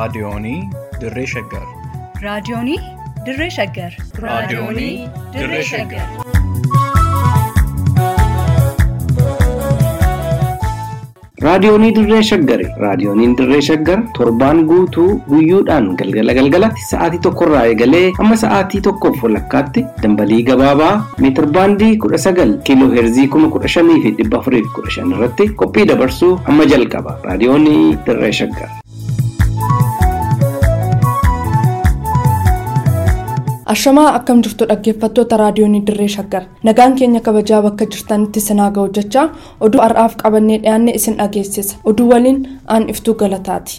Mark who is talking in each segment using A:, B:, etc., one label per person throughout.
A: Raadiyoonii Dirree Shaggar.
B: Raadiyoonii Dirree Shaggar.
A: Raadiyoonii Dirree Shaggar.
C: Raadiyoonii Dirree Shaggari. Raadiyooniin Dirree Shaggar torbaan guutuu guyyoodhaan galgala galgalatti sa'aatii tokkorraa eegalee hamma sa'aatii tokkoof walakkaatti dambalii gabaabaa meetir baandii kudha sagal kiiloo heerzii kuma kudha shanii fi dhibba afurii fi kudha shan irratti qophii dabarsuu hamma jalqaba. Raadiyoonii Dirree Shaggar.
D: Ashamaa akkam jirtu dhaggeeffattoota raadiyoonii Dirree Shaggar nagaan keenya kabajaa bakka jirtanitti sinaa ga'u jechaa oduu har'aaf qabannee dhiyaanne isin dhageessisa oduu waliin aan iftuu galataati.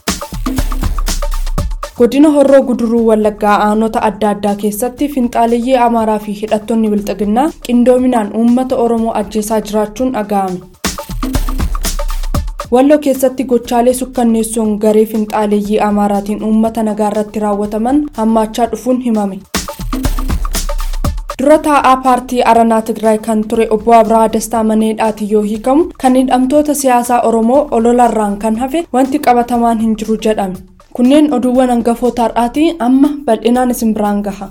D: godina horroo guduruu wallaggaa aanota adda addaa keessatti finxaaliyyee amaaraa fi hidhattoonni bilxiginnaa qindoominaan uummata oromoo ajjeesaa jiraachuun dhaga'ame. walloo keessatti gochaalee sukkanneessuun garee finxaaleeyyii amaaraatiin uummata nagaa irratti raawwataman hammaachaa dhufuun himame. dura taa'aa paartii aranaa tigraay kan ture obbo abrahaa dastaa maneedhaati yoo hiikamu kan hidhamtoota siyaasaa oromoo ololarraan kan hafe wanti qabatamaan hin jiru jedhame kunneen oduuwwan hangafoota har'aati amma bal'inaan isin biraan gaha.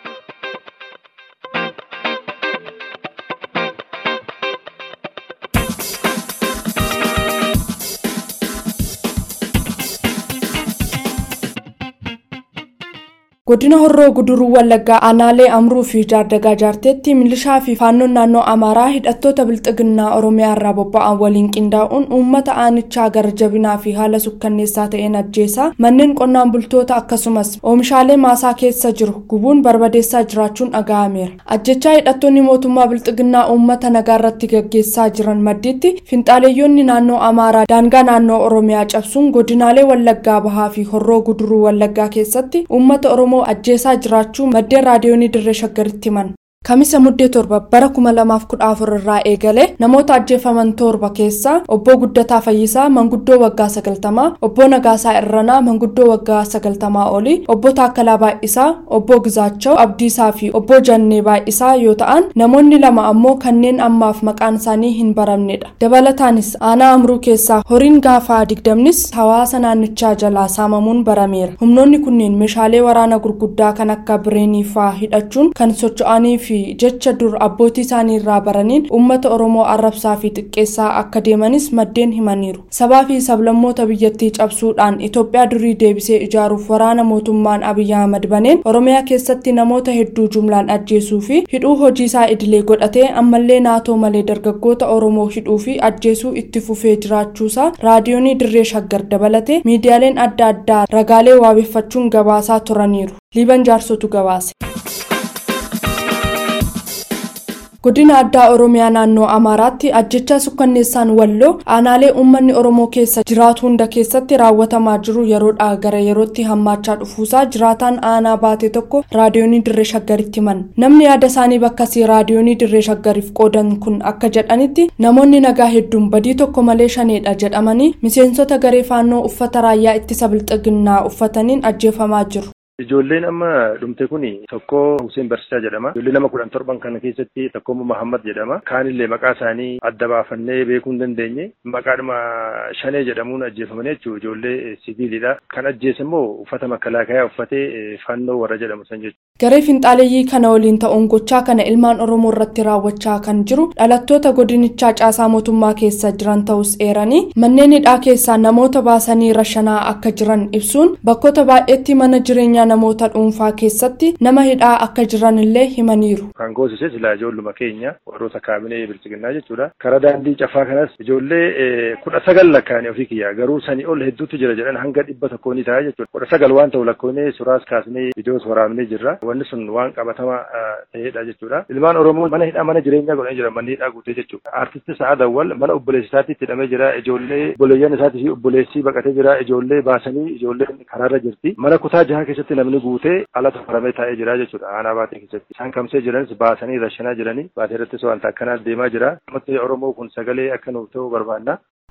D: godina horroo guduruu wallaggaa aanaalee amruu fi jaardagaa jaarteetti milishaa fi faannoon naannoo amaaraa hidhattoota bilxiginnaa oromiyaa irraa bobba'an waliin qindaa'uun uummata aanichaa gara jabinaa fi haala sukkanneessaa ta'een ajjeesaa manneen qonnaan bultoota akkasumas oomishaalee maasaa keessa jiru gubuun barbadeessaa jiraachuun dhaga'ameera ajjechaa hidhattoonni mootummaa bilxiginnaa uummata nagaa irratti gaggeessaa jiran maddiitti finxaaleeyyoonni naannoo amaaraa daangaa naannoo oromiyaa cabsuun godinaalee wallaggaa bahaa fi horroo guduruu wallaggaa keessatti uummata oromoo oromoo ajjeesaa jiraachuu maddeen raadiyoonii dirree shaggaritti himan kamisa muddee torba bara kuma lamaaf kudha afur irraa eegalee namoota ajjeefaman torba keessaa obbo guddataa fayyisaa manguddoo waggaa sagaltamaa obbo nagaasaa irranaa manguddoo waggaa sagaltamaa olii obbo taakkalaa baay'isaa obbo gizaachaw abdiisaa fi obbo jannee baay'isaa yoo ta'an namoonni lama ammoo kanneen ammaaf maqaan isaanii hin baramnedha dabalataanis aanaa amruu keessaa horiin gaafaa digdamnis hawaasa naannichaa jalaa saamamuun barameera humnoonni kunneen meeshaalee waraana gurguddaa kan akka bireenii faa hidhachuun kan socho'anii fi jecha dur abbootii isaanii irraa baraniin uummata oromoo arrabsaa fi xiqqeessaa akka deemanis maddeen himaniiru sabaa fi sablammoota biyyattii cabsuudhaan itoophiyaa durii deebisee ijaaruuf waraana mootummaan abiyyi ahmad baneen oromiyaa keessatti namoota hedduu jumlaan ajjeesuu fi hidhuu hojii isaa idilee godhatee ammallee naatoo malee dargaggoota oromoo hidhuu fi ajjeesuu itti fufee jiraachuusaa raadiyoonii dirree shaggar dabalatee miidiyaaleen adda addaa ragaalee waabeffachuun gabaasaa turaniiru liiban jaarsotu gabaase. godina addaa oromiyaa naannoo amaaraatti ajjechaa sukkanneessaan walloo aanaalee uummanni oromoo keessa jiraatu hunda keessatti raawwatamaa jiru yeroodhaa gara yerootti hammaachaa dhufuusaa jiraataan aanaa baate tokko raadiyoonii dirree shaggaritti himan namni yaada isaanii bakkasii raadiyoonii dirree shaggariif qoodan kun akka jedhanitti namoonni nagaa hedduun badii tokko malee shaneedha jedhamanii miseensota garee faannoo uffata raayyaa ittisa bilxiginnaa uffataniin ajjeefamaa jiru.
E: Ijoolleen amma dhumte kun tokko Hussein Barsiisaa jedhama. Ijoollee nama kudhan torban kana keessatti tokko Muhammad jedhama. Kaanillee maqaa isaanii adda baafannee beekuu hin dandeenye. Maqaadhuma shanee jedhamuun ajjeefamanii jechuudha. Ijoollee siviilidha. Kan ajjeese immoo uffata makalaakayaa uffatee fannoo warra jedhamu san jechuudha.
D: Garee finxaaleeyyii kana waliin ta'uun gochaa kana ilmaan Oromoo irratti raawwachaa kan jiru dhalattoota godinichaa caasaa mootummaa keessa jiran ta'us eeranii manneen hidhaa keessaa namoota baasanii rashanaa akka jiran ibsuun bakkoota baay'eetti mana jireenyaa namoota dhuunfaa keessatti nama hidhaa akka jiran illee himaniiru.
E: Kan goosise silaa ijoolluma keenya warroota kaabinee bilchiginnaa jechuudha. Karaa daandii cafaa kanas ijoollee kudha sagal lakkaa'anii ofii kiyya garuu sanii ol hedduutu jira jedhan hanga dhibba tokkoo ni ta'a jechuudha. Kudha sagal waan ta'u lakkoofnee suuraas kaasnee viidiyoos waraabnee jirra. Wanni sun waan qabatama ta'edha jechuudha. Ilmaan Oromoo mana hidhaa mana jireenyaa godhanii jira manni hidhaa guutee jechuudha. Artisti Sa'aa Dawwal mana obboleessi isaatti hidhamee jira. Ijoollee obboleeyyan isaatii fi obboleessi baqatee jira. Ijoollee baasanii ijoolleen karaarra jirti. Mana kutaa jaha keessatti namni guutee ala tofaramee taa'ee jira jechuudha aanaa baatee keessatti isaan kamsee jiranis baasanii rashanaa jiranii baatee irrattis wanta akkanaa deemaa jira uummatni oromoo kun sagalee akka nuuf ta'u barbaanna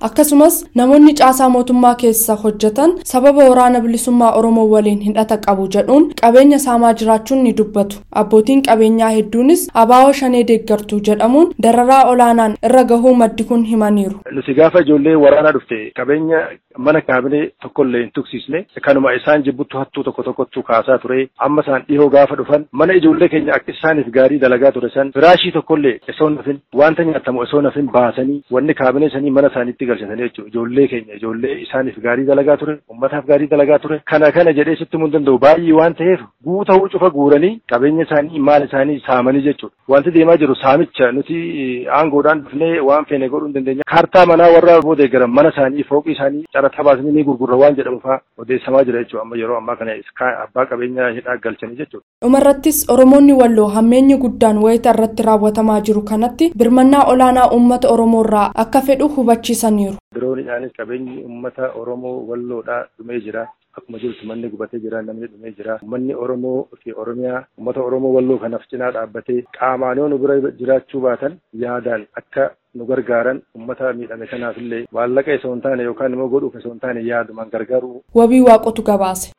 D: akkasumas namoonni caasaa mootummaa keessa hojjetan sababa waraana bilisummaa oromoo waliin hidhata qabu jedhuun qabeenya saamaa jiraachuun ni dubbatu abbootiin qabeenyaa hedduunis abaawoo shanee deeggartuu jedhamuun dararaa olaanaan irra gahuu maddi kun himaniiru.
E: nuti gaafa ijoollee waraanaa dhufte qabeenya mana kaabinee tokkollee hin tuksisne kanuma isaan jibbuttu hattuu tokko tokkottu kaasaa ture amma isaan dhihoo gaafa dhufan mana ijoollee keenya akka isaaniif gaarii dalagaa ture san firaashii tokkollee osoo nafin wanta nyaatamu osoo nafin baasanii wanni kaabinee sanii mana isaaniitti galchatanii jechuudha ijoollee keenya ijoollee isaaniif gaarii dalagaa ture ummataaf gaarii dalagaa ture kana kana jedhee sitti mun danda'u baay'ee waan ta'eef guuta'uu cufa guuranii qabeenya isaanii maal isaanii saamanii jechuudha wanti deemaa jiru saamicha nuti aangoodhaan dhufnee waan feene godhuu hin dandeenya kaartaa manaa warra booda eegaran mana isaanii fooqii isaanii carata baasanii ni gurgurra waan jedhamu fa'aa odeessamaa jira jechuudha amma yeroo ammaa kana abbaa qabeenyaa hidhaa galchanii jechuudha.
D: dhumarrattis oromoonni walloo hammeenyi guddaan wayita irratti raawwatamaa jiru kanatti birmannaa olaanaa uummata oromoorraa akka fedhu hubachiisaniiru.
E: Diroonidhaanis qabeenyi uummata oromoo walloodhaa dhumee jira. Akkuma jirtu manni gubatee jira namni dhumee jira. Uummanni Oromoo fi Oromiyaa uummata Oromoo walloo kanaaf cinaa dhaabbatee qaamaan yoo nu bira jiraachuu baatan yaadaan akka nu gargaaran uummata miidhame kanaaf illee maallaqa osoo hin taane yookaan immoo godhuuf osoo hin taane yaadumaan gargaaru.
D: Wabii waaqotu gabaase.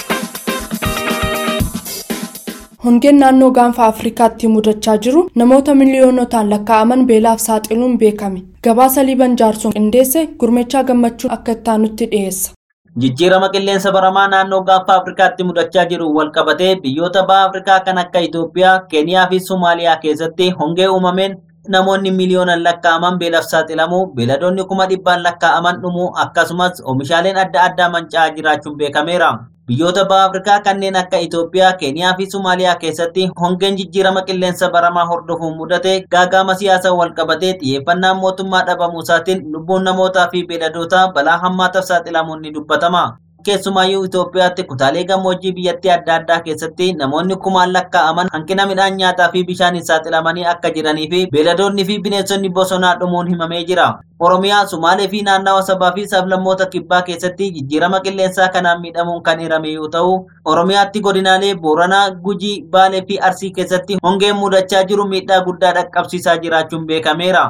D: hongeen naannoo gaanfa afrikaatti mudachaa jiru namoota miliyoonotaan lakkaa'aman beelaaf saaxiluun beekame gabaasa liiban jaarsoon qindeesse gurmechaa gammachuun akka ittaanutti dhiyeessa.
F: Jijjiirama qilleensa baramaa naannoo gaanfa Afrikaatti mudachaa jiru walqabatee biyyoota baha Afrikaa kan akka Itoophiyaa, Keeniyaa fi Somaaliyaa keessatti hongee uumameen namoonni miliyoonaan lakkaa'aman beelaaf saaxilamuu, beeladoonni kuma dhibbaan lakkaa'aman dhumuu akkasumas oomishaaleen adda addaa manca'aa jiraachuun beekameera. Biyyoota baha Afrikaa kanneen akka Itoophiyaa, Keeniyaa fi Somaaliyaa keessatti hongeen jijjiirama qilleensa baramaa hordofuun mudate gaagama siyaasaa walqabatee xiyyeeffannaan mootummaa dhabamuusaatiin lubbuun namootaa fi beeladootaa balaa hammaataaf saaxilamuun ni dubbatama. Keessumaayyuu Itoophiyaatti kutaalee gammoojjii biyyattii adda addaa keessatti namoonni kumaan lakkaa'aman hanqina midhaan nyaataa fi bishaaniin saaxilamanii akka jiranii fi beeladoonni fi bineensonni bosonaa dhumuun himamee jira. Oromiyaa, Sumaalee fi naannawa sabaa fi sablammoota kibbaa keessatti jijjiirama qilleensaa kanaan miidhamuun kan hirame yoo ta'u, Oromiyaatti godinaalee Booranaa, Gujii, Baalee fi Arsii keessatti hongeen mudachaa jiru miidhaa guddaa dhaqqabsiisaa jiraachuun beekameera.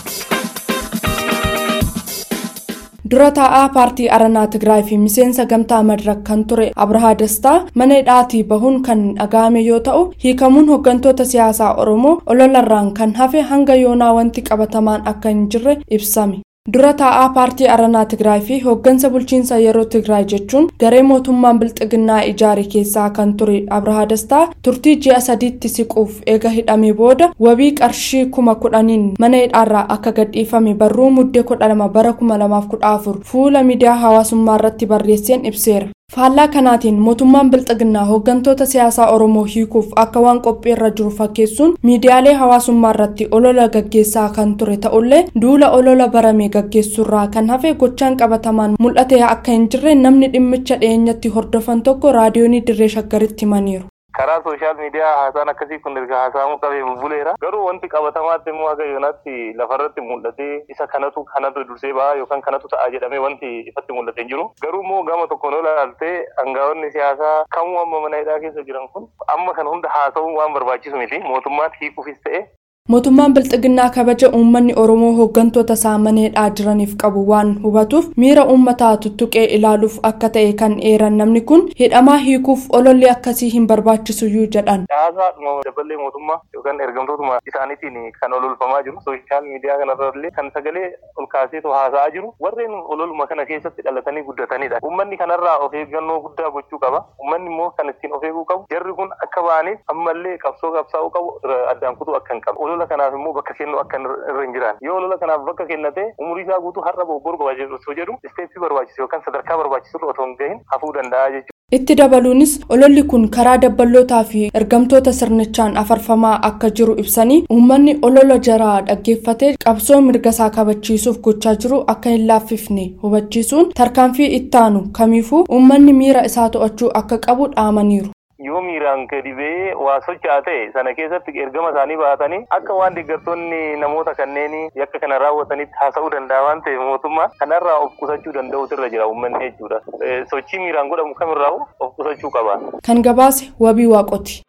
D: dura taa'aa paartii aranaa tigraay fi miseensa gamtaa madirak kan ture abrahaa dastaa mana hidhaatii bahuun kan dhaga'ame yoo ta'u hiikamuun hooggantoota siyaasaa oromoo ololarraan kan hafe hanga yoonaa wanti qabatamaan akka hin jirre ibsame dura taa'aa paartii aranaa tigraay fi hooggansa bulchiinsa yeroo tigraay jechuun garee mootummaan bilxiginnaa ijaare keessaa kan ture abrahaa dastaa turtii ji'a sadiitti siquuf eega hidhamee booda wabii qarshii kuma kudhaniin mana hidhaarraa akka gadhiifame barruu muddee kudha lama bara kuma lamaaf kudha afur fuula miidiyaa hawaasummaa irratti barreesseen ibseera. faallaa kanaatiin mootummaan bilxiginnaa hooggantoota siyaasaa oromoo hiikuuf akka waan qophii irra jiru fakkeessuun miidiyaalee hawaasummaa irratti olola gaggeessaa kan ture ta'ullee duula olola barame gaggeessuurraa kan hafe gochaan qabatamaan mul'ate akka hin jirre namni dhimmicha dhiyeenyatti hordofan tokko raadiyoonii dirree shaggaritti himaniiru.
G: karaa sooshaal miidiyaa haasaan akkasii kun erga haasa'amuu qabee buleera garuu wanti qabatamaatti immoo haga yoonaatti lafarratti mul'atee isa kanatu kanatu dursee ba'a yookaan kanatu ta'a jedhamee wanti ifatti mul'ate hin jiru garuu immoo gama tokkoon ol ilaaltee aangaa'onni siyaasaa kamuu amma mana hidhaa keessa jiran kun amma kana hunda haasa'uun waan barbaachisu miti mootummaan hiikuufis ta'e
D: mootummaan bilxiginnaa kabaja uummanni oromoo hooggantoota isaa mana hidhaa jiraniif qabu waan hubatuuf miira uummataa tuttuqee ilaaluuf akka ta'e kan eeran namni kun hidhamaa hiikuuf ololli akkasii hin barbaachisuyyuu jedhan.
G: Dhaasaadhuma daballee mootummaa yookaan ergamtootuma isaaniitiin kan ololfamaa jiru sooshaal miidiyaa kanarrallee kan sagalee ol kaaseetu haasa'aa jiru warreen ololuma kana keessatti dhalatanii guddatanidha. Uummanni kanarraa of eeggannoo guddaa gochuu qaba. Uummanni immoo kan ittiin of eeguu qabu jarri kun akka ba'aniif ammallee qabsoo qabsaa'uu qabu addaan kutuu akka hin qabu. olola kanaaf immoo bakka kennu akka irra hin jiran yoo olola kanaaf bakka kennate umurii isaa guutuu har'a bobbor barbaachisu jedhu isteeppii barbaachisu yookaan sadarkaa barbaachisu otoo hin gahin hafuu danda'a jechuudha.
D: Itti dabaluunis ololli kun karaa dabballootaa fi ergamtoota sirnichaan afarfamaa akka jiru ibsanii uummanni olola jaraa dhaggeeffatee qabsoo mirgasaa kabachiisuuf gochaa jiru akka hin laaffifne hubachiisuun tarkaanfii ittaanu kamiifuu uummanni miira isaa to'achuu akka qabu dhaamaniiru.
G: yoo miiraan gadi ba'ee waa socho'aa ta'e sana keessatti ergama isaanii baatanii akka waan deeggartoonni namoota kanneen yakka kana raawwatanitti haasa'uu danda'a waan ta'eef mootummaa kanarraa of qusachuu danda'utu irra jira uummanni jechuudha. Sochii miiraan godhamu kamirraa of qusachuu qaba.
D: Kan gabaase wabii waaqoti.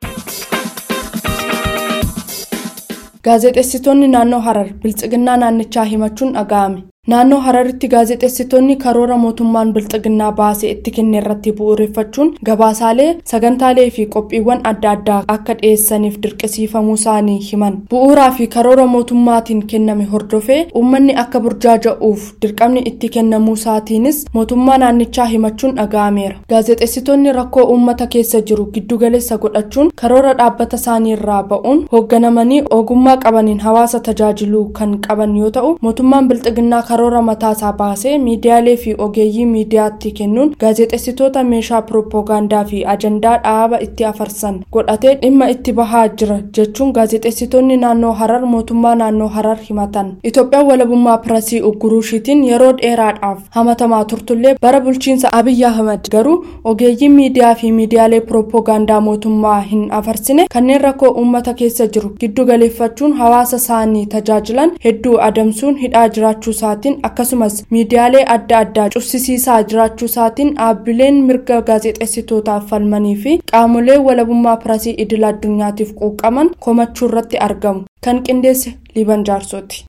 D: Gaazexeessitoonni naannoo Harar biltsiginnaa naannichaa himachuun dhaga'ame. naannoo hararitti gaazexeessitoonni karoora mootummaan bilxiginnaa baasee itti kenne irratti bu'uureffachuun gabaasaalee sagantaalee fi qophiiwwan adda addaa akka dhiyeessaniif dirqisiifamuu isaanii himan bu'uuraa fi karoora mootummaatiin kenname hordofee uummanni akka burjaaja'uuf dirqamni itti kennamuu isaatiinis mootummaa naannichaa himachuun dhaga'ameera gaazexeessitoonni rakkoo uummata keessa jiru giddugaleessa godhachuun karoora dhaabbata isaanii irraa ba'uun hoogganamanii ogummaa qabaniin hawaasa tajaajiluu kan qaban yoo ta'u mootummaan bilxiginnaa karoora mataasaa baasee miidiyaalee fi ogeeyyii miidiyaatti kennuun gaazexeessitoota meeshaa piroopoogaandaa fi ajandaa dhaaba itti afarsan godhatee dhimma itti bahaa jira jechuun gaazexeessitoonni naannoo harar mootummaa naannoo harar himatan itoophiyaan walabummaa pirasii ugguruushiitiin yeroo dheeraadhaaf hamatamaa turtullee bara bulchiinsa abiyyi ahmad garuu ogeeyyiin miidiyaa fi miidiyaalee piroopoogaandaa mootummaa hin afarsine kanneen rakkoo uummata keessa jiru giddu galeeffachuun hawaasa isaanii tajaajilan hedduu adamsuun hidhaa jiraachuu isaatiin akkasumas miidiyaalee adda addaa cufsiisaa jiraachuu isaatiin dhaabbileen mirga gaazexeessitootaaf falmanii fi qaamolee walabummaa pirasii idil addunyaatiif quuqaman komachuu irratti argamu kan qindeesse liban jaarsooti.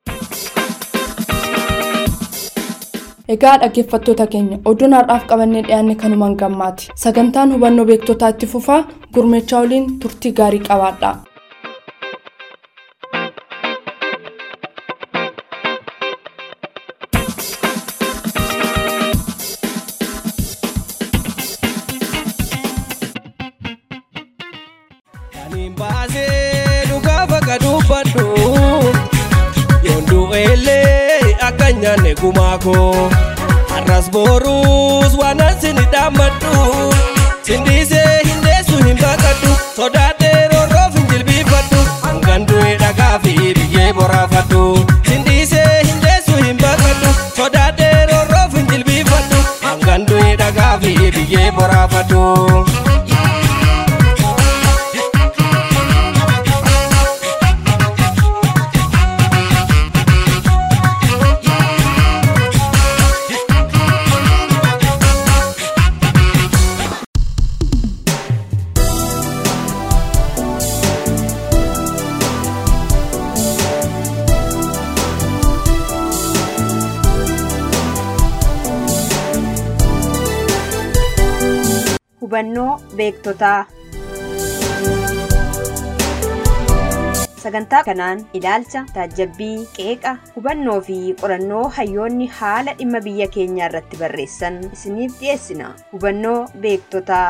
D: egaa dhaggeeffattoota keenya oduun har'aaf qabannee dhiyaanne kanumaan gammaati sagantaan hubannoo beektotaa itti fufaa gurmeechaa waliin turtii gaarii qabaadha.
H: Kaniin baasee dhugaa bakka dubbadhu yoon du'eellee akka hin nyaanne gumaa koo har'as boruus waan asini dhaammadhu sindiisee hin deessu hin baqadhu sodaadhee roorroof hin jilbiifadhu hangan du'e dhagaa fi biyyee boraafadhu sindiisee hin deessu hin baqadhu sodaadhee roorroof hin jilbiifadhu hangan du'e dhagaa fi biyyee boraafadhu.
I: hubannoo beektotaa sagantaa kanaan ilaalcha taajabbii qeeqa hubannoo fi qorannoo hayyoonni haala dhimma biyya keenyaa irratti barreessan isiniif dhiyeessina hubannoo beektotaa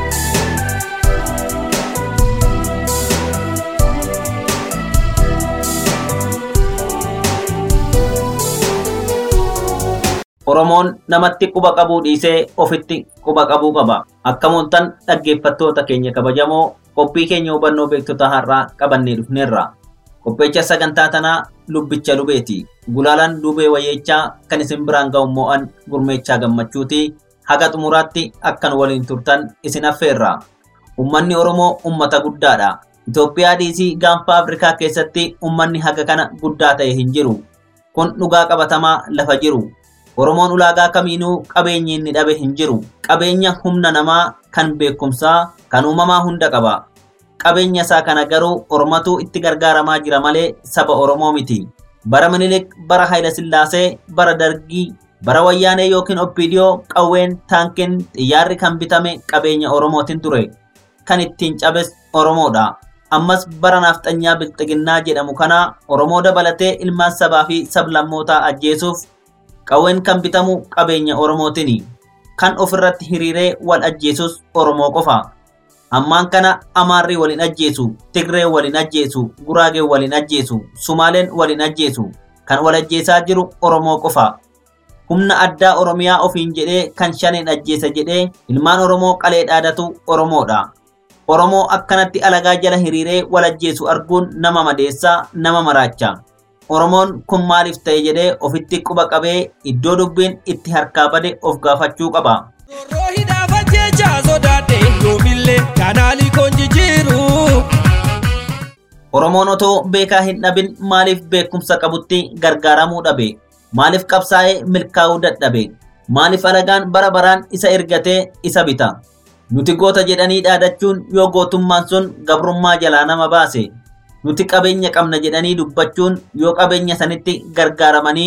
F: Oromoon namatti quba qabuu dhiisee ofitti quba qabuu qaba. Akkamoontan dhaggeeffattoota keenya kabajamoo qophii keenya hubannoo beektota har'aa qabannee dhufneerra. Qopheecha sagantaa tanaa lubbicha lubeeti. Gulaalaan lubee wayyeechaa kan isin biraan ga'u mo'an gurmeechaa gammachuuti. Haga xumuraatti akkan waliin turtan isin affeerra. Uummanni Oromoo uummata guddaadha. Itoophiyaa dhiisii gaanfa Afrikaa keessatti uummanni haga kana guddaa ta'e hin jiru. Kun dhugaa qabatamaa lafa jiru. Oromoon ulaagaa kamiinuu qabeenyi inni dhabe hin jiru. Qabeenya humna namaa kan beekumsaa kan uumamaa hunda qaba. Qabeenya isaa kana garuu Oromatu itti gargaaramaa jira malee saba Oromoo miti. Bara Minilik, bara Hayila Sillaasee, bara Dargii, bara Wayyaanee yookiin Oppiidiyoo qawween taankiin xiyyaarri kan bitame qabeenya Oromootiin ture. Kan ittiin cabes Oromoodha. Ammas bara naafxanyaa bilxiginnaa jedhamu kana Oromoo dabalatee ilmaan sabaa fi sablammootaa ajjeesuuf qawween kan bitamu qabeenya Oromootiini. Kan ofirratti hiriiree wal ajjeesus Oromoo qofa. Ammaan kana Amaarri waliin ajjeesu, Tigree waliin ajjeesu, Guraagee waliin ajjeesu, Sumaaleen waliin ajjeesu. Kan wal ajjeesaa jiru Oromoo qofa. Humna addaa Oromiyaa ofiin jedhee kan shaneen ajjeesa jedhee ilmaan Oromoo qalee dhaadatu Oromoodha. Oromoo akkanatti alagaa jala hiriiree wal ajjeesu arguun nama madeessaa, nama maraacha. Oromoon kun maaliif ta'e jedhee ofitti quba qabee iddoo dubbiin itti harkaa bade of gaafachuu qaba.
H: Zorroo hidhaafa jecha sodaadhe yoomillee kanaalii koon jijjiiru.
F: Oromoon otoo beekaa hin dhabin maaliif beekumsa qabutti gargaaramuu dhabe? Maaliif qabsaa'ee milkaa'uu dadhabe? Maaliif alagaan bara baraan isa ergatee isa bita? Nuti goota jedhanii dhaadachuun yoo gootummaan sun gabrummaa jalaa nama baase. Nuti qabeenya qabna jedhanii dubbachuun yoo qabeenya sanitti gargaaramanii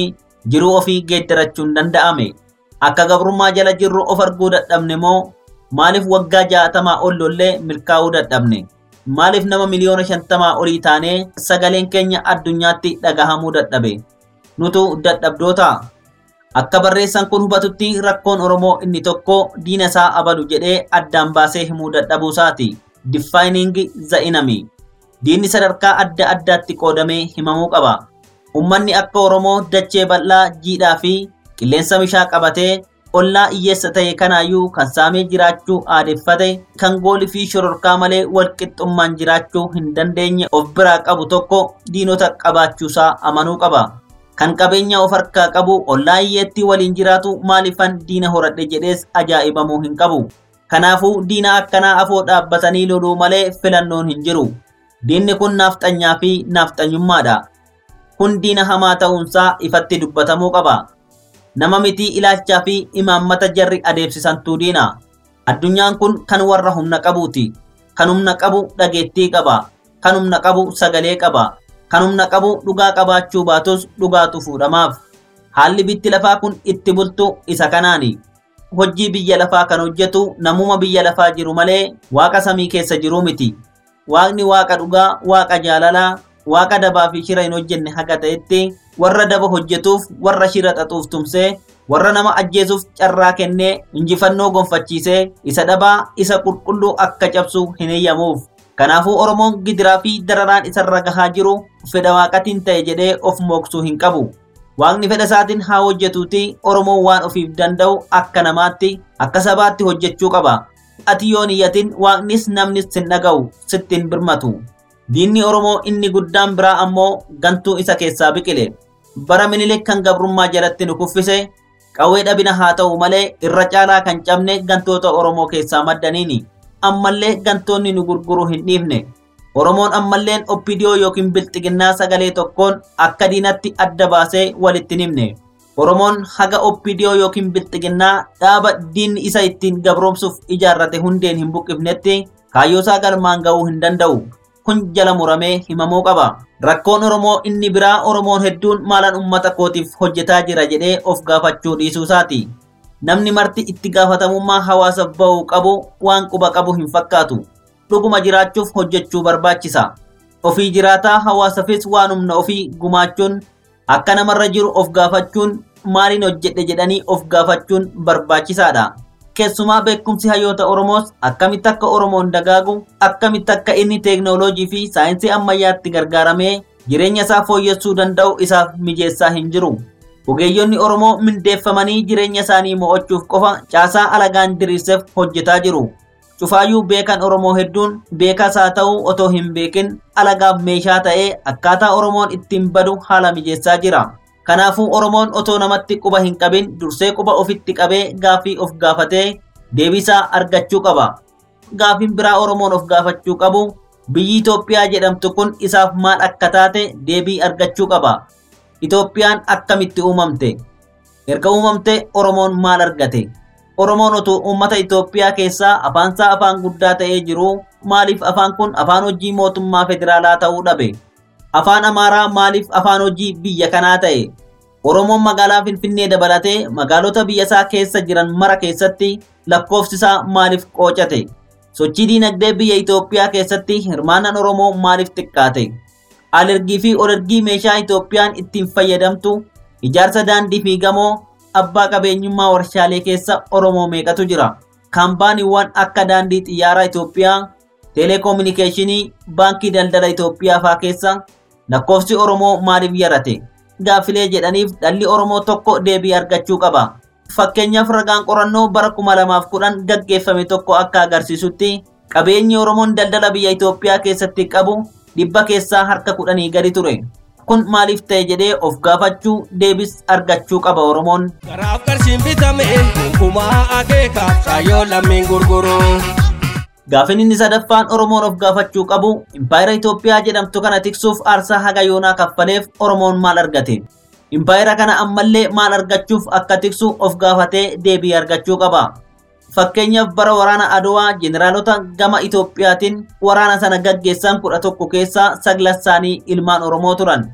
F: jiruu ofii geeddarachuun danda'ame. Akka gabrummaa jala jirru of arguu dadhabne moo maaliif waggaa jaatamaa ol lollee milkaa'uu dadhabne? Maaliif nama miliyoona shantamaa olii taanee sagaleen keenya addunyaatti dhagahamuu dadhabe? Nutu dadhabdoota. Akka barreessan kun hubatutti rakkoon Oromoo inni tokko diina isaa abalu jedhee addaan baasee himuu dadhabuusaati. Defining the enemy. Diinni sadarkaa adda addaatti qoodamee himamuu qaba. Uummanni akka Oromoo dachee bal'aa jiidhaa fi qilleensa bishaa qabatee ollaa hiyyeessa ta'e kanaayyuu kan saamee jiraachuu aadeffate kan goolii fi shororkaa malee walqixxummaan jiraachuu hin dandeenye of biraa qabu tokko diinota qabaachuusaa amanuu qaba. Kan qabeenya of harkaa qabu ollaa hiyyeetti waliin jiraatu maalifan diina horadhe jedhees ajaa'ibamuu hin qabu. Kanaafuu diina akkanaa afoo dhaabbatanii loluu malee filannoon hin jiru. Diinni kun naafxanyaa fi naafxanyummaadha. Kun diina hamaa ta'uunsaa ifatti dubbatamuu qaba. Nama mitii ilaalchaa fi imaammata jarri adeemsisantuu diina. Addunyaan kun kan warra humna qabuuti. Kan humna qabu dhageettii qaba. Kan humna qabu sagalee qaba. Kan humna qabu dhugaa qabaachuu baatus dhugaatu fuudhamaaf. Haalli bitti lafaa kun itti bultu isa kanaani. Hojii biyya lafaa kan hojjetu namuma biyya lafaa jiru malee waaqa samii keessa jiru miti. Waaqni waaqa dhugaa, waaqa jaalalaa, waaqa dabaa fi shira hin hojjenne haga ta'etti warra daba hojjetuuf, warra shira xaxuuf tumsee, warra nama ajjeesuuf carraa kennee injifannoo gonfachiisee isa dhabaa isa qulqulluu akka cabsu hin eeyyamuuf. Kanaafuu Oromoon gidiraa fi dararaan isarra gahaa jiru fedha waaqatiin ta'e jedhee of mooksuu hin qabu. Waaqni fedha isaatiin haa hojjetuuti Oromoon waan ofiif danda'u akka namaatti akka sabaatti hojjechuu qaba. Ati yoo niyyatin waaqnis namnis sin dhaga'u sittiin birmatu. Diinni Oromoo inni guddaan biraa ammoo gantuu isa keessaa biqile. Bara minilik kan gabrummaa jalatti nu kuffise qawwee dhabina haa ta'u malee irra caalaa kan cabne gantoota Oromoo keessaa maddaniini. Ammallee gantoonni nu gurguruu hin dhiifne. Oromoon ammalleen oppidiyoo yookiin bilxiginnaa sagalee tokkoon akka diinatti adda baasee walitti himne. Oromoon haga oppidiyoo yookiin bilxiginnaa dhaaba diinni isa ittiin gabroomsuuf ijaarrate hundeen hin buqqifnetti kaayyoosaa galmaan ga'uu hin danda'u. Kun jala muramee himamuu qaba. Rakkoon Oromoo inni biraa Oromoon hedduun maalan uummata kootiif hojjetaa jira jedhee of gaafachuu dhiisuusaati. Namni marti itti gaafatamummaa hawaasaaf ba'uu qabu waan quba qabu hin fakkaatu. Dhuguma jiraachuuf hojjechuu barbaachisa. Ofii jiraataa hawaasaafis waan humna ofii gumaachuun akka namarra jiru of gaafachuun maaliin hojjedhe jedhanii of gaafachuun barbaachisaadha. Keessumaa beekumsi hayyoota Oromoos akkamitti akka Oromoon dagaagu, akkamitti akka inni teeknooloojii fi saayinsii ammayyaatti gargaaramee jireenya isaa fooyyessuu danda'u isaaf mijeessaa hin jiru. Ogeeyyonni Oromoo mindeeffamanii jireenya isaanii mo'achuuf qofa caasaa alagaan diriirseef hojjetaa jiru. Cufaayyuu beekan Oromoo hedduun beekaas haa ta'u otoo hin beekin alagaaf meeshaa ta'ee akkaataa Oromoon ittiin badu haala mijeessaa jira. Kanaafuu Oromoon otoo namatti quba hin qabin dursee quba ofitti qabee gaaffii of gaafatee deebisaa argachuu qaba. Gaaffiin biraa Oromoon of gaafachuu qabu biyyi Itoophiyaa jedhamtu kun isaaf maal akka taate deebii argachuu qaba. Itoophiyaan akkamitti uumamte? Erga uumamte Oromoon maal argate? Oromoon utuu uummata Itoophiyaa keessaa afaansaa afaan guddaa ta'ee jiru maaliif afaan kun afaan hojii mootummaa federaalaa ta'uu dhabe? Afaan Amaaraa maaliif afaan hojii biyya kanaa ta'e? Oromoon magaalaa Finfinnee dabalatee magaalota biyya isaa keessa jiran mara keessatti lakkoofsi isaa maaliif qoocate? Sochii diinagdee biyya Itoophiyaa keessatti hirmaannaan Oromoo maaliif xiqqaate? Alergii fi olergii meeshaa Itoophiyaan ittiin fayyadamtu, ijaarsa daandii fi gamoo, abbaa qabeenyummaa warshaalee keessa Oromoo meeqatu jira? Kaampaaniiwwan akka daandii xiyyaaraa Itoophiyaa, teeleekoominikeeshinii, baankii daldala Itoophiyaa faa keessa lakkoofsi Oromoo maaliif yarate? Gaaffilee jedhaniif dhalli Oromoo tokko deebii argachuu qaba. Fakkeenyaaf ragaan qorannoo bara 2010 gaggeeffame tokko akka agarsiisutti qabeenyi Oromoon daldala biyya Itoophiyaa keessatti qabu dhibba keessaa harka kudhanii gadi ture. Kun maaliif ta'e jedhee of gaafachuu deebis argachuu qaba Oromoon.
H: Karaaf qarshiin bitame kumaa akeekaaf shaayoo lammiin gurguru.
F: Gaaffiin inni sadaffaan Oromoon of gaafachuu qabu impaayera Itoophiyaa jedhamtu kana tiksuuf aarsaa haga yoonaa kaffaleef Oromoon maal argate? Impaayera kana ammallee maal argachuuf akka tiksu of gaafatee deebii argachuu qaba. Fakkeenyaaf bara waraana Adowaa jeneraalota gama Itoophiyaatiin waraana sana gaggeessan kudha tokko keessaa saglan isaanii ilmaan Oromoo turan.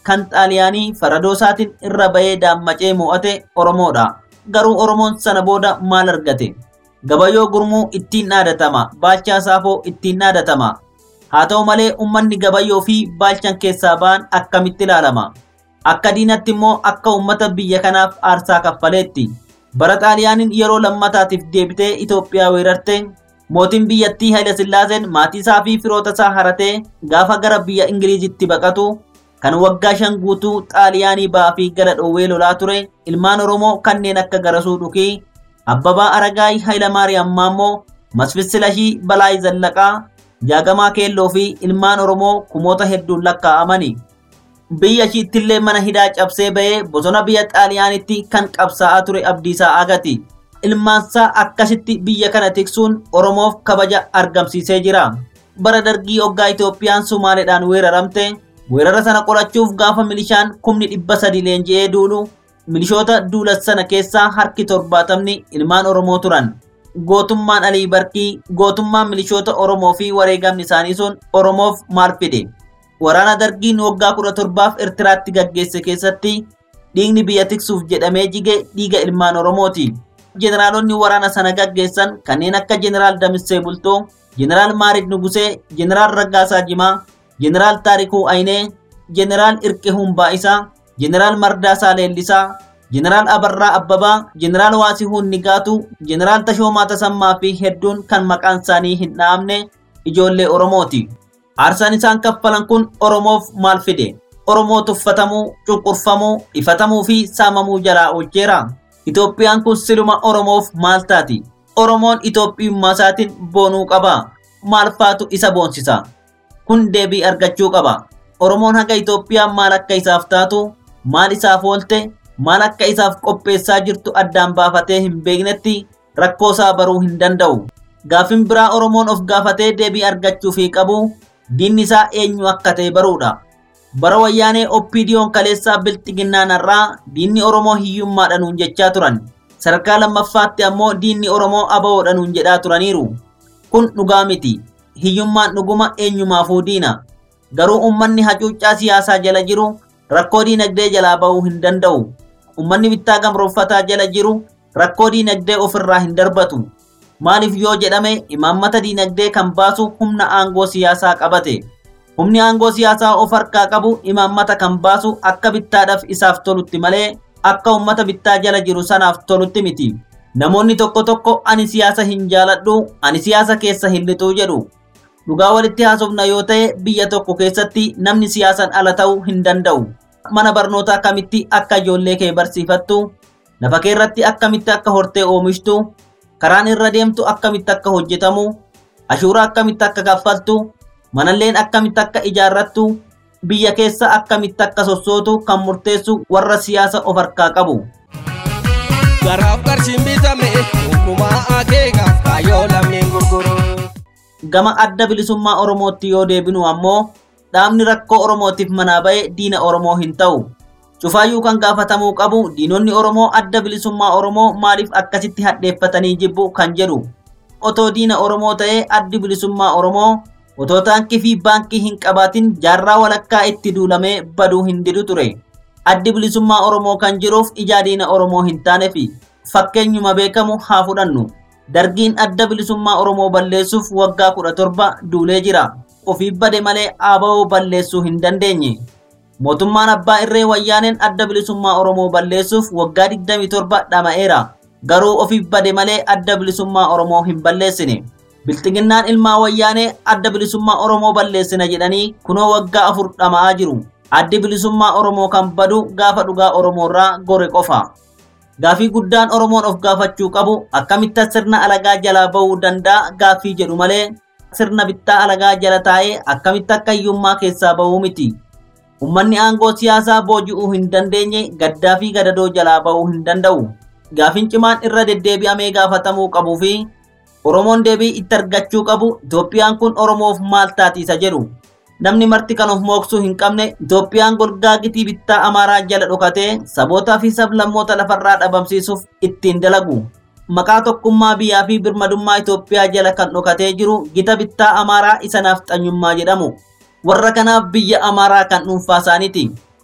F: kan xaaliyaanii faradoo isaatiin irra bahee daammacee mo'ate Oromoodha. Garuu Oromoon sana booda maal argate? Gabayyoo gurmuu ittiin dhaadatama, baalchaa saafoo ittiin dhaadatama. Haa ta'u malee uummanni gabayyoo fi baalchan keessaa ba'an akkamitti ilaalama? Akka diinatti immoo akka uummata biyya kanaaf aarsaa kaffaleetti. Bara xaaliyaaniin yeroo lammataatiif deebitee Itoophiyaa weerarte mootiin biyyattii Haile Sillaaseen maatii isaa fi firoota isaa haratee gaafa gara biyya Ingiliizitti baqatu kan waggaa shan guutuu xaaliyaanii ba'aa fi gara dhoowwee lolaa ture ilmaan Oromoo kanneen akka Garasuu Dhukii, Abbabaa Aragaay Hayilamaariyaam Maammoo, Masfis Silashii Balaay Zallaqaa, Jaagamaa Keelloo fi ilmaan Oromoo kumoota hedduun lakkaa'amani. Biyya ishiittillee mana hidhaa cabsee ba'ee bosona biyya xaaliyaanitti kan qabsaa'aa ture Abdiisaa Agati. Ilmaansaa akkasitti biyya kana tiksuun Oromoof kabaja argamsiisee jira. Bara dargii hoggaa Itoophiyaan Sumaaleedhaan weeraramte weerara sana qolachuuf gaafa milishaan kumni dhibba sadi leenji'ee duulu milishoota duula sana keessaa harki torbaatamni ilmaan Oromoo turan. Gootummaan Alii Barkii, gootummaan milishoota Oromoo fi wareegamni isaanii sun Oromoof maal fide? Waraana dargiin waggaa kudha torbaaf Eertiraatti gaggeesse keessatti dhiigni biyya tiksuuf jedhamee jige dhiiga ilmaan Oromooti. Jeneraalonni waraana sana gaggeessan kanneen akka Jeneraal Damissee Bultoo, Jeneraal Maarid Nugusee, Jeneraal Raggaasaa Jimaa, Jeneraal Taarikuu Aynee, Jeneraal Irqihuun Baa'isaa, Jeneraal Mardaasaa Leellisaa, Jeneraal Abarraa Abbabaa, Jeneraal Waasihuun Nigaatu, Jeneraal Tashoomaa Tasammaa fi hedduun kan maqaan isaanii hin dhahamne ijoollee Oromooti. Aarsaan isaan kaffalan kun Oromoof maal fide? Oromoo tuffatamuu, cunqurfamuu, ifatamuu fi saamamuu jalaa oolcheera. Itoophiyaan kun siluma Oromoof maal taati? Oromoon Itoophiyummaa isaatiin boonuu qaba. Maal faatu isa boonsisa? Kun deebii argachuu qaba. Oromoon haga Itoophiyaan maal akka isaaf taatu, maal isaaf oolte, maal akka isaaf qopheessaa jirtu addaan baafatee hin beeknetti rakkoo isaa baruu hin danda'u. Gaafin biraa Oromoon of gaafatee deebii argachuu fi qabu diinni isaa eenyu akka ta'e baruudha. Bara wayyaanee oppiidiyoon kaleessaa bilxiginnaan irraa diinni Oromoo hiyyummaadhanuun jechaa turan. Sadarkaa lammaffaatti ammoo diinni Oromoo abawoodhanuun jedhaa turaniiru. Kun dhugaa miti. Hiyyummaan dhuguma eenyumaafuu diina. Garuu uummanni hacuuccaa siyaasaa jala jiru rakkoo diinagdee jalaa ba'uu hin danda'u. Uummanni bittaa gamrooffataa jala jiru rakkoo diinagdee ofirraa hin darbatu. Maaliif yoo jedhame imaammata diinagdee kan baasu humna aangoo siyaasaa qabate. Humni aangoo siyaasaa of harkaa qabu imaammata kan baasu akka bittaadhaaf isaaf tolutti malee akka uummata bittaa jala jiru sanaaf tolutti miti. Namoonni tokko tokko ani siyaasa hin jaaladhu, ani siyaasa keessa hin lixuu jedhu. Dhugaa walitti haasofna yoo ta'e biyya tokko keessatti namni siyaasaan ala ta'uu hin danda'u. Mana barnootaa akkamitti akka ijoollee kee barsiifattu, lafa kee irratti akkamitti akka hortee oomishtu, karaan irra deemtu akkamitti akka hojjetamu, ashuuraa akkamitti akka kaffaltu, manalleen akkamitti akka ijaarrattu, biyya keessa akkamitti akka sossootu kan murteessu warra siyaasa of harkaa qabu.
H: Garaaf qarshiin bitame hundumaa akeekaaf kaayyoo lammiin gurguru.
F: Gama adda bilisummaa Oromootti yoo deebinu ammoo dhaabni rakkoo Oromootiif manaa ba'e diina Oromoo hin ta'u. Cufaayyuu kan gaafatamuu qabu diinonni Oromoo adda bilisummaa Oromoo maaliif akkasitti hadheeffatanii jibbu kan jedhu. Otoo diina Oromoo ta'ee addi bilisummaa Oromoo otoo taankii fi baankii hin qabaatin jaarraa walakkaa itti duulamee baduu hin didu ture. Addi bilisummaa Oromoo kan jiruuf ijaa diina Oromoo hin taanefi fakkeenyuma beekamu haa fudhannu. Dargiin adda bilisummaa Oromoo balleessuuf waggaa kudha torba duulee jira. Ofii bade malee ABO balleessuu hin dandeenye. Mootummaan abbaa irree wayyaaneen adda bilisummaa Oromoo balleessuuf waggaa 27 dhama'eera. Garuu ofii bade malee adda bilisummaa Oromoo hin balleessine. Bilxiginnaan ilmaa wayyaanee adda bilisummaa Oromoo balleessina jedhanii kunoo waggaa afur dhama'aa jiru. Addi bilisummaa Oromoo kan badu gaafa dhugaa Oromoorraa gore qofa. Gaafii guddaan Oromoon of gaafachuu qabu akkamitti sirna alagaa jalaa bahuu danda'a gaafii jedhu malee sirna bittaa alagaa jala taa'ee akkamitti akka hiyyummaa keessaa bahuu miti. Uummanni aangoo siyaasaa booji'uu hin dandeenye gaddaa fi gadadoo jalaa bahuu hin danda'u. Gaafiin cimaan irra deddeebi'amee gaafatamuu qabuu fi Oromoon deebii itti argachuu qabu Itoophiyaan kun Oromoof maal taatiisa jedhu. Namni marti kan of mooksuu hin qabne Itoophiyaan golgaa gitii bittaa Amaaraa jala dhokatee sabootaa fi sablammoota lafarraa dhabamsiisuuf ittiin dalagu. Maqaa tokkummaa biyyaa fi birmadummaa Itoophiyaa jala kan dhokatee jiru gita bittaa Amaaraa isa naafxanyummaa jedhamu. Warra kanaaf biyya Amaaraa kan dhuunfaa isaaniiti.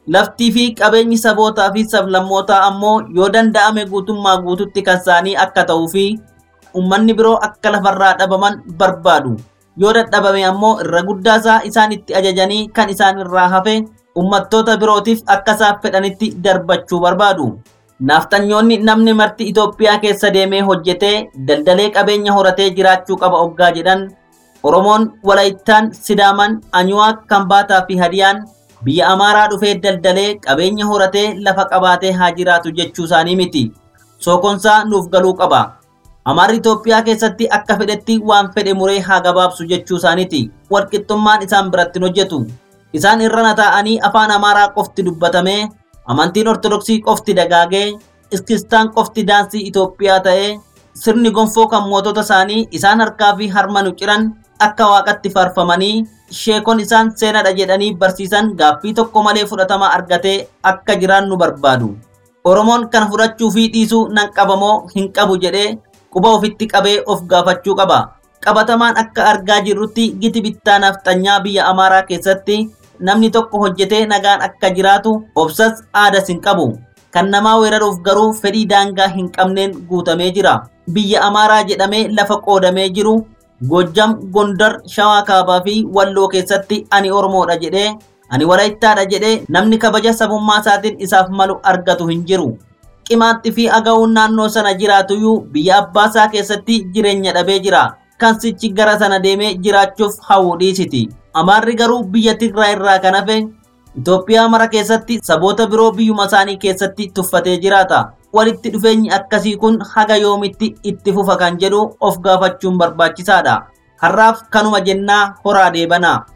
F: Laftii fi qabeenyi sabootaa fi sablammootaa ammoo yoo danda'ame guutummaa guututti kan isaanii akka ta'uu fi uummanni biroo akka lafarraa dhabaman barbaadu. Yoo dadhabame ammoo irra guddaasaa isaan itti ajajanii kan isaan irraa hafe uummattoota birootiif akka isaan fedhanitti darbachuu barbaadu. Naaftanyoonni namni marti Itoophiyaa keessa deemee hojjetee daldalee qabeenya horatee jiraachuu qaba oggaa jedhan Oromoon Walaayittaan Sidaaman Anyuwaaq Kambaataa fi Hadiyaan biyya Amaaraa dhufee daldalee qabeenya horatee lafa qabaatee haa jiraatu jechuu isaanii miti. Sookonsaa nuuf galuu qaba. Amaarri Itoophiyaa keessatti akka fedhetti waan fedhe muree haa gabaabsu jechuu isaaniiti. Walqixxummaan isaan biratti hin hojjetu. Isaan irrana taa'anii afaan Amaaraa qofti dubbatamee amantiin Ortodoksii qofti dagaagee iskistaan qofti daansii Itoophiyaa ta'ee sirni gonfoo kan mootota isaanii isaan harkaa fi harma nu ciran akka waaqatti faarfamanii sheekon isaan seenadha jedhanii barsiisan gaaffii tokko malee fudhatama argatee akka jiraan nu barbaadu. Oromoon kana fudhachuu fi dhiisuu nan qabamoo hin qabu jedhee quba ofitti qabee of gaafachuu qaba. Qabatamaan akka argaa jirrutti giti bittaa nafxanyaa biyya Amaaraa keessatti namni tokko hojjetee nagaan akka jiraatu obsas aadas hin qabu. Kan namaa weeraruuf garuu fedhii daangaa hin qabneen guutamee jira. Biyya Amaaraa jedhamee lafa qoodamee jiru Gojjam, Gondar, Shawaa Kaabaa fi Walloo keessatti ani Oromoodha jedhee ani Walaayittaadha jedhee namni kabaja sabummaa isaatiin isaaf malu argatu hin jiru. Qimaatti fi aga'uun naannoo sana jiraatuyyuu biyya abbaasaa keessatti jireenya dhabee jira. Kan sichi gara sana deemee jiraachuuf hawwu dhiisiti. Amaarri garuu biyya Tigraay irraa kan hafe Itoophiyaa mara keessatti saboota biroo biyyuma isaanii keessatti tuffatee jiraata. Walitti dhufeenyi akkasii kun haga yoomitti itti fufa kan jedhu of gaafachuun barbaachisaadha. Har'aaf kanuma jennaa horaa deebanaa.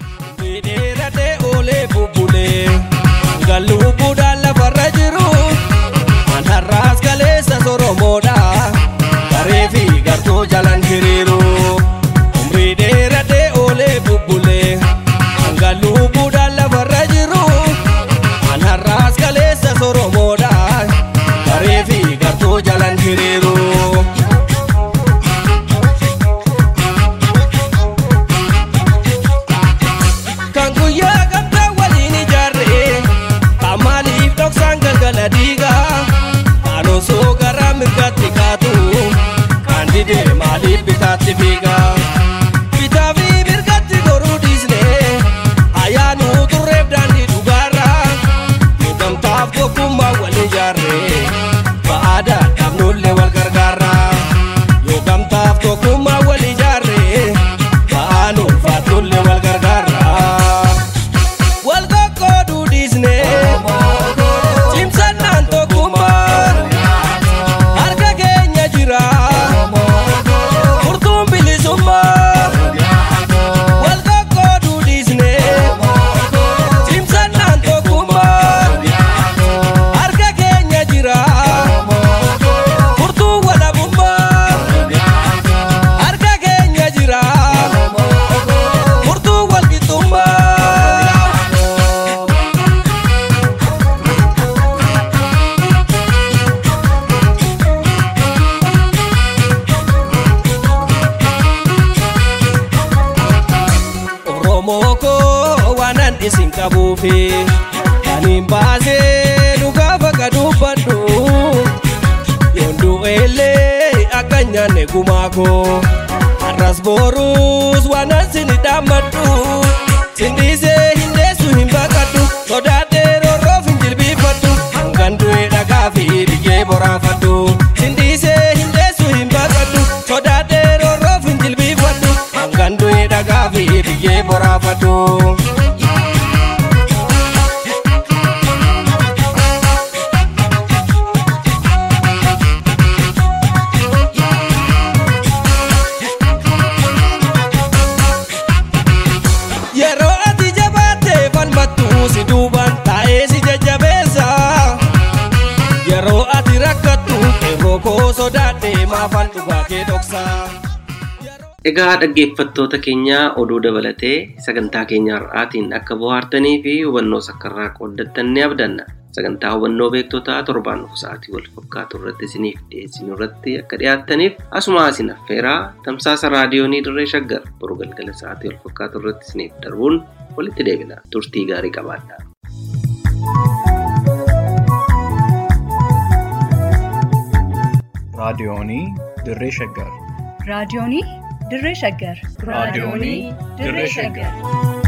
H: Dheeratee oolee bubbulee galluu buudhaan lafarra jiru an har'aas kaleessa soromoodha garee fi gartuu jalan hiriiru umrii dheeratee oolee bubbulee galluu buudhaan lafarra jiru an har'aas kaleessa soromoodha garee fi gartuu jalan hiriiru. kan guyyaa gamtaa waliin ijaarre kan maaliif dhoksaan galgala diigaa kan osoo gara mirgaatti kaatu kan didee maaliif bitaatti fiigaa bitaa fi mirgatti goruu dhiisne ayyaanuu turreef daandii dhugaarra yoo gamtaaf tokkummaa wal ijaarre ba'aadhaa dhabnullee wal gargaarra yoo gamtaaf tokkummaa wal ijaarre ba'aan ulfaatullee wal gargaarra. wal qoqqooduu dhiisne cimsannaan tokkummaa harka keenya jira furtuun bilisummaa wal qoqqooduu dhiisne cimsannaan tokkummaa harka keenya jira furtuun walabummaa harka keenya jira furtuun walqixxummaa. Oromoo koo waanan isin qabuufi kan hin baasee dhugaa bakka dubbadhu yoon du'eellee akka hin nyaanne gumaa koo har'as boruus waanan sin dhaammadhu sin dhiisee hin deessu hin baqadhu sodaadhee roorroof hin jilbiifadhu hangan du'e dhagaa fi biyyee boraafadhu sin dhiisee hin deessu hin baqadhu sodaadhee roorroof hin jilbiifadhu hangan du'e dhagaa fi biyyee boraafadhu. Yeroo ati jabaattee falmattu si duubaan taa'ee si jajjabeessa. Yeroo ati rakkattu qeerroo koo sodaadhee maafan dhugaa kee dhoksa.
C: Egaa dhaggeeffattoota keenyaa oduu dabalatee sagantaa keenya har'aatiin akka bohaartanii fi hubannoo sakkarraa qooddattan ni abdanna. Sagantaa hubannoo beektotaa torbaan dhufu sa'aatii wal fakkaatu irratti isiniif dhiyeessinu irratti akka dhiyaattaniif asuma isin affeeraa tamsaasa raadiyoonii dirree shaggar boru galgala sa'aatii wal fakkaatu irratti isiniif darbuun walitti deebina. Turtii gaarii qabaadhaa.
A: raadiyoonii dirree shaggar
B: raadiyoonii dirree shaggar
A: raadiyoonii dirree shaggar